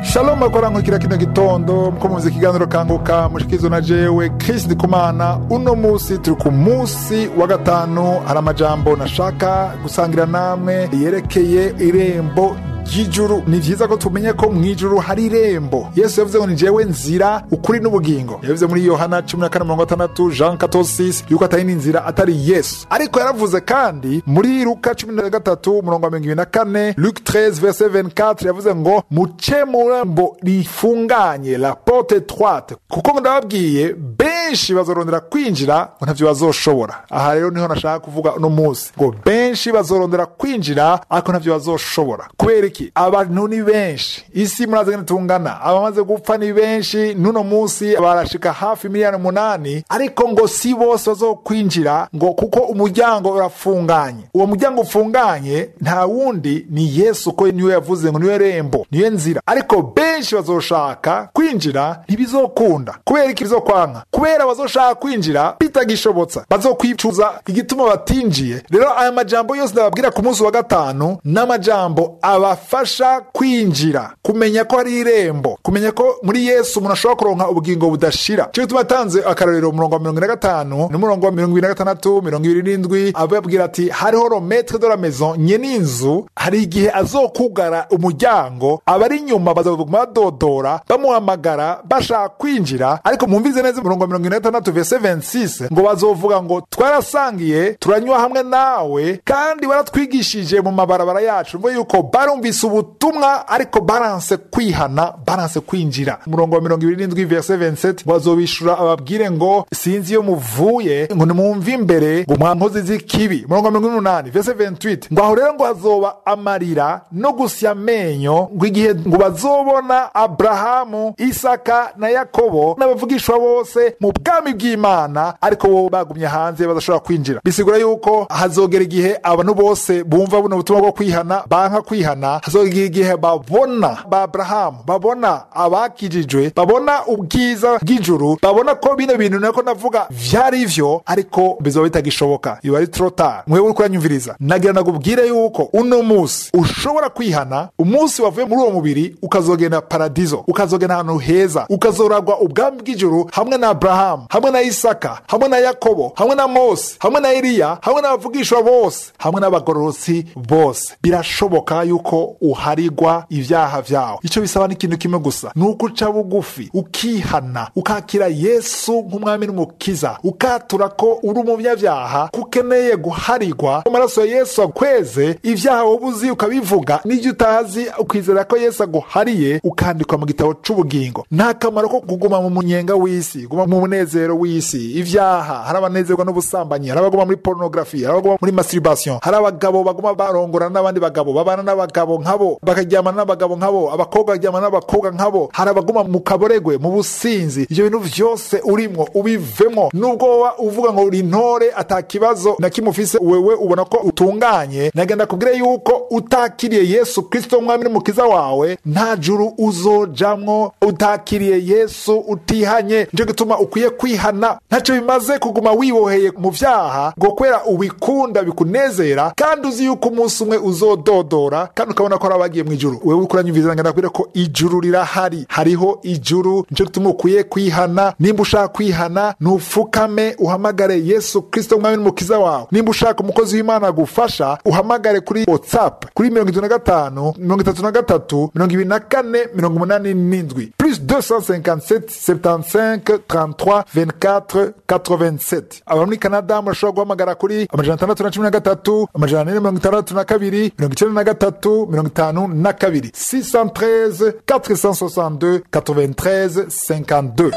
shalom akorankurikira kino gitondo muko muzi ikiganiro kanguka mushikizo na jewe Chris Ndikumana uno musi turi ku musi wa gatanu hari amajambo nashaka gusangira namwe yerekeye irembo ry'ijuru ni vyiza ko tumenye ko mw'ijuru hari irembo yesu yavuze ngo ni jewe nzira ukuri n'ubugingo yavuze muri yohana 14:6 jean 14:6 yuko atari n'inzira atari yesu ariko yaravuze kandi muri luka 13:24 luke 13 verset 24 yavuze ngo muce mu rembo rifunganye la porte étroite kuko ndababwiye benshi bazorondera kwinjira ngo ntavyo bazoshobora aha rero niho nashaka kuvuga uno munsi ngo benshi bazorondera kwinjira ariko ntavyo bazoshobora kubera iki abantu ni benshi isi murazi ngene tungana abamaze gupfa ni benshi n'uno munsi barashika hafi miliyoni umunani ariko ngo si bose bazokwinjira ngo kuko umuryango urafunganye uwo muryango ufunganye nta wundi ni yesu ko niwe yavuze ngo niwe rembo niwe nzira ariko benshi bazoshaka kwinjira ntibizokunda kubera iki bizokwanka kubera bazoshaka kwinjira bitagishobotsa bazokwicuza igituma batinjiye rero aya majambo yose ndababwira ku munsi wa gatanu n'amajambo abafasha kwinjira kumenya ko hari irembo kumenya ko muri yesu umuntu ashobora kuronka ubugingo budashira cyo gituma atanze akarorero umurongo wa mirongo ine na gatanu n'umurongo wa mirongo ibiri na gatandatu mirongo ibiri n'indwi ababwira ati hariho rometre de la maison nyene inzu hari igihe azokugara umuryango abari inyuma bazaguma badodora bamuhamagara bashaka kwinjira ariko mwumvize neza umurongo wa mirongo ine na gatandatu verse 26 ngo bazovuga ngo twarasangiye turanywa hamwe nawe kandi waratwigishije mu mabarabara yacu mvuga yuko barumvise ubutumwa ariko baranse kwihana baranse kwinjira umurongo wa mirongo ibiri n'indwi verse 27 ngo bazobishura ababwire ngo sinzi iyo muvuye ngo nimwumve imbere ngo mwankozi z'ikibi umurongo wa mirongo ine n'umunani verse 28 ngo aho rero ngo hazoba amarira no gusya amenyo ngo igihe ngo bazobona aburahamu isaka na yakobo n'abavugishwa bose mu bwami bw'imana ariko bo bagumye hanze badashobora kwinjira bisigura yuko hazogera igihe abantu bose bumva buno butumwa bwo kwihana banka kwihana hazogera igihe babona ba aburahamu babona abakijijwe babona ubwiza bw'ijuru babona ko bino bintu nako navuga vyari vyo ariko bizoba bitagishoboka biba ari trotard mwewe uriko uranyumviriza nagira nagubwire yuko uno musi ushobora kwihana umunsi wavuye muri uwo mubiri ukazogenda paradizo ukazogenda ahantu heza ukazoragwa ubwami bw'ijuru hamwe na aburahamu hamwe na isaka hamwe na yakobo hamwe na mose hamwe na eliya hamwe n'abavugishwa bose hamwe n'abagororotsi bose birashoboka yuko uharigwa ibyaha vyawe icyo bisaba ni ikintu kimwe gusa ni uko uca bugufi ukihana ukakira yesu nk'umwami n'umukiza ukatura ko uri umunyabyaha ko ukeneye guharigwa amaraso ya yesu akweze ibyaha wowe uzi ukabivuga n'ibyo utazi ukizera ko yesu aguhariye ukandikwa mu gitabo c'ubugingo nta kamaro ko kuguma mu munyenga w'isi guma mu munezero w'isi ibyaha hari abanezerwa n'ubusambanyi hari abaguma muri porunogarafi hari abaguma muri masturbation hari abagabo baguma barongorana n'abandi bagabo babana n'abagabo nkabo bakaryamana n'abagabo nkabo abakobwa baryamana n'abakobwa nkabo hari abaguma mu kaboregwe mu businzi ibyo bintu vyose urimwo ubivemo nubwo woba uvuga ngo uri intore ata kibazo na kimwe ufise wewe ubona ko utunganye nagenda kubwire yuko utakiriye yesu kristo umwami n'umukiza wawe nta juru uzojamwo utakiriye yesu utihanye nico gituma ukwiye kwihana ntacyo bimaze kuguma wiboheye mu vyaha ngo kubera ubikunda bikunezera kandi uzi yuko umunsi umwe uzododora kandi ukabona ko ari abagiye mu ijuru wewe uriko uranyumviriza ngenda kubwire ko ijuru rirahari hariho ijuru nico gituma ukwiye kwihana nimba ushaka kwihana nufukame uhamagare yesu kristo umwami n'umukiza wawe nimba ushaka umukozi w'imana agufasha uhamagare kuri whatsapp kuri mirongo itatu na gatanu mirongo itatu na gatatu mirongo ibiri na kane mirongo umunani n'indwi plus 257 75 33 24 87 aba muri canada murashobora guhamagara kuri amajana atandatu na cumi na gatatu amajana ane na mirongo itandatu na kabiri mirongo icenda na gatatu mirongo itanu na kabiri 613 462 93 52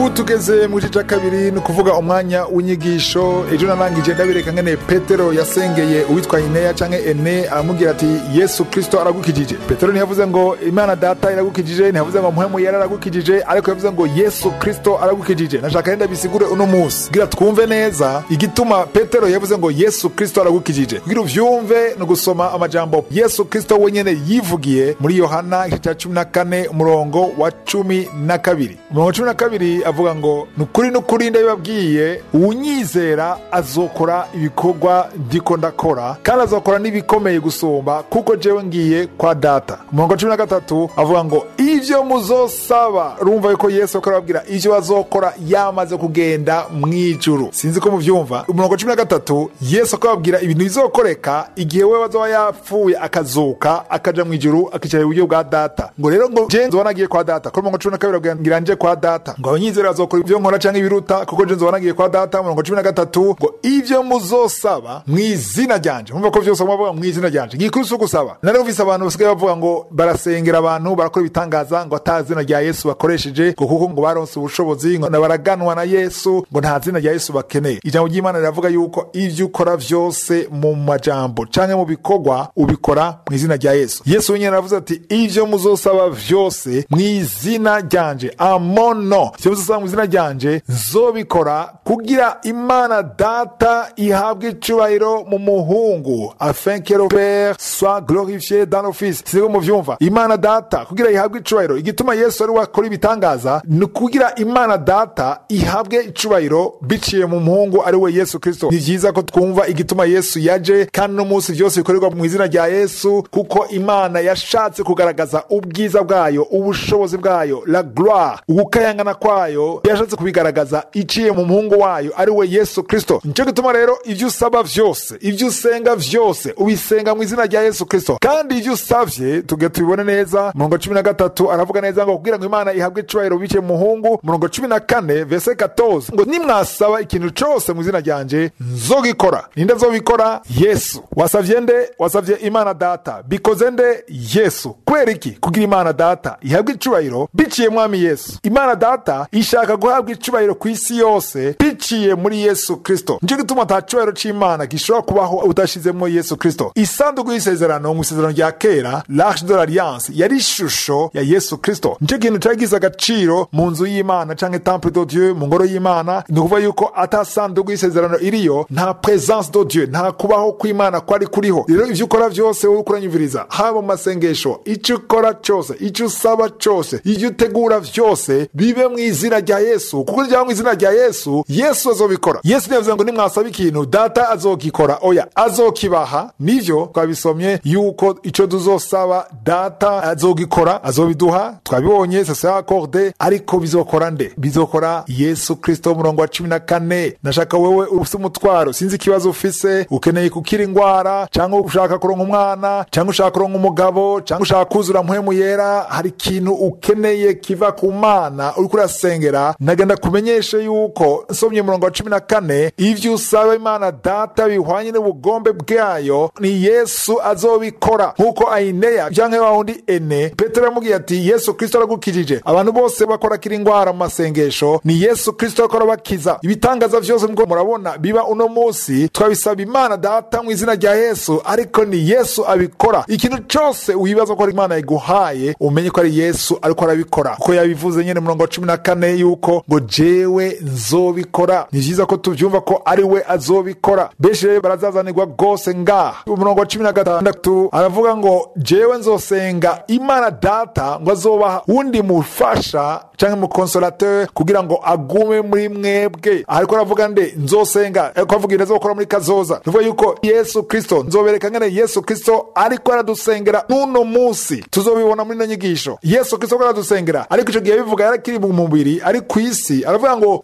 ubu tugeze mu gice cya kabiri ni ukuvuga umwanya w'inyigisho ejo narangije ndabireka ngene petero yasengeye uwitwa ineya cyangwa ene aramubwira ati yesu kirisito aragukijije petero ntiyavuze ngo imana data iragukijije ntiyavuze ngo muhemu yari aragukijije ariko yavuze ngo yesu kirisito aragukijije nashaka renda bisigure uno munsi kugira twumve neza igituma petero yavuze ngo yesu kirisito aragukijije kugira uvyumve ni ugusoma amajambo yesu kirisito wenyene yivugiye muri yohana igice cya cumi na kane umurongo wa cumi na kabiri umurongo wa cumi na kabiri avuga ngo ni ukuri n'ukuri ndabibabwiye uwunyizera azokora ibikorwa ndiko ndakora kandi azokora n'ibikomeye gusumba kuko jewe ngiye kwa data umurongo wa cumi na gatatu avuga ngo ivyo muzosaba urumva yuko yesu ariko arababwira ivyo bazokora yamaze kugenda mw'ijuru sinzi ko muvyumva umurongo wa cumi na gatatu yesu ariko arababwira ibintu bizokoreka igihe we bazoba yapfuye akazuka akaja mw'ijuru akicara iburyo bwa data ngo rero ngo je nzoba nagiye kwa data kuri umurongo wa cumi na kabiri ababwira ngira nje kwa data ngo abanyizera bazokora ivyo nkora canke ibiruta kuko je nzoba nagiye kwa data umurongo wa cumi na gatatu ngo ivyo muzosaba mw'izina ryanje mumva ko vyose mubavuga mw'izina ryanje ngikuri si ugusaba narumvise abantu basigaye bavuga ngo barasengera abantu barakora ibitangaza ngo ata zina rya yesu bakoresheje ngo kuko ngo baronse ubushobozi ngo baraganwa na yesu ngo nta zina rya yesu bakeneye ijambo ry'imana riravuga yuko ivyo ukora vyose mu majambo canke mu bikorwa ubikora mu izina rya yesu yesu wenyene aravuze ati ivyo muzosaba vyose mu izina ryanje amono ivyo muzosaba mu izina ryanje nzobikora kugira imana data ihabwe icubahiro mu muhungu afin que le père soit glorifié dans le fils siniko muvyumva imana data kugira ihabwe icubahiro igituma yesu ari wakora ibitangaza ni kugira imana data ihabwe icubahiro biciye mu muhungu ari we yesu kristo ni vyiza ko twumva igituma yesu yaje kandi no munsi vyose bikorerwa mu izina rya yesu kuko imana yashatse kugaragaza ubwiza bwayo ubushobozi bwayo la gloire ugukayangana kwayo yashatse kubigaragaza iciye mu muhungu wayo ari we yesu kristo nico gituma rero ivyo usaba vyose ivyo usenga vyose ubisenga mu izina rya yesu kristo kandi ivyo usavye tuge tubibone neza murongo cumi na gatatu aravuga neza ngo kugira ngo imana ihabwe icubahiro biciye mu muhungu murongo cumi na kane vese 14 ngo nimwasaba ikintu cose mu izina ryanje nzogikora ninde azobikora yesu wasavye nde wasavye imana data bikoze nde yesu kubera iki kugira imana data ihabwe icubahiro biciye mwami yesu imana data ishaka guhabwa icubahiro ku isi yose biciye muri yesu kristo nico gituma ata cubahiro c'imana gishobora kubaho udashizemwo yesu kristo isanduku y'isezerano mu isezerano rya kera l'arche de l'alliance yari ishusho ya yesu kristo nico kintu cari gize agaciro mu nzu y'imana canke temple de dieu mu ngoro y'imana ni ukuvuga yuko ata sanduku y'isezerano iriyo nta presence de dieu nta kubaho kw'imana kwari kuriho rero ivyo ukora vyose wowe ukuranyumviriza haba mu masengesho ico ukora cose ico usaba cose ivyo utegura vyose bibe mu izina rya yesu kuko ryaba mu izina rya yesu yesu azobikora yesu ntiyavuze ngo nimwasaba ikintu data azokikora oya azokibaha nivyo twabisomye yuko ico tuzosaba data azogikora azobiduha twabibonye sasa akorde ariko bizokora nde bizokora yesu kristo umurongo wa cumi na kane nashaka wewe ufise umutwaro sinzi ikibazo ufise ukeneye kukira ingwara cyangwa ushaka kuronka umwana cyangwa ushaka kuronka umugabo cyangwa ushaka kuzura mpwemu yera hari ikintu ukeneye kiva ku mana uriko urasengera nagenda kumenyeshe yuko nsomye umurongo wa cumi na kane ivyo usaba imana data bihwanye n'ubugombe bwayo ni yesu azobikora nk'uko ayineya canke wa wundi ene petero yamubwiye ati yesu kristo aragukijije abantu bose bakora kira ingwara mu masengesho ni yesu kristo akora bakiza ibitangaza vyose mko murabona biba uno munsi twabisaba imana data mu izina rya yesu ariko ni yesu abikora ikintu cose wibaza ko ari imana iguhaye umenye ko ari yesu ariko arabikora kuko yabivuze nyene murongo wa cumi na kane yuko ngo jewe nzobikora ni vyiza ko tuvyumva ko ari we azobikora benshi rero barazazanirwa rwose ngaha umurongo wa cumi na gatandatu aravuga ngo jewe nzosenga imana data ngo azobaha wundi mufasha canke mukonsolateur kugira ngo agume muri mwebwe ariko aravuga nde nzosenga ariko avuga ibintu azokora muri kazoza tuvuga yuko yesu kristo nzobereka ngene yesu kristo ariko aradusengera n'uno munsi tuzobibona muri ino nyigisho yesu kristo ko aradusengera ariko ico gihe bivuga yarakiri mu mubiri ari ku isi aravuga ngo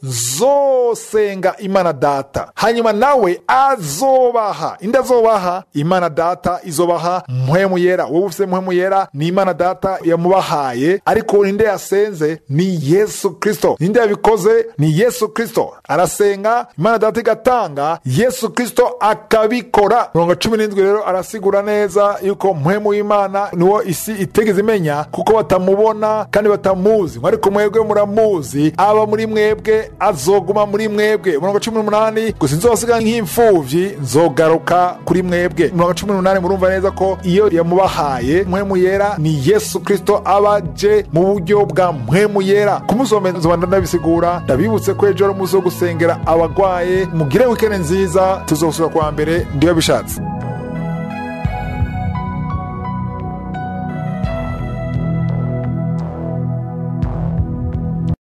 nzosenga imana data hanyuma nawe azobaha indi azobaha imana data izobaha mpwemu yera wowe ufise mpwemu yera ni imana data yamubahaye ariko ninde yasenze ni yesu kristo ninde yabikoze ni yesu kristo arasenga imana data igatanga yesu kristo akabikora mirongo cumi n'indwi rero arasigura neza yuko mpwemu w'imana niwo isi itegeze imenya kuko batamubona kandi batamuzi ariko mwebwe muramuzi imbabazi aba muri mwebwe azoguma muri mwebwe umurongo cumi n'umunani gusa nzosiga nk'imfuvyi nzogaruka kuri mwebwe umurongo cumi n'umunani murumva neza ko iyo yamubahaye mpwemu yera ni yesu kristo aba aje mu buryo bwa mpwemu yera ku munsi wa mbere nzoba ndabisigura ndabibutse ko ejo ari umunsi wo gusengera abagwaye mugire wikende nziza tuzosubira kuwa mbere ndiyo bishatse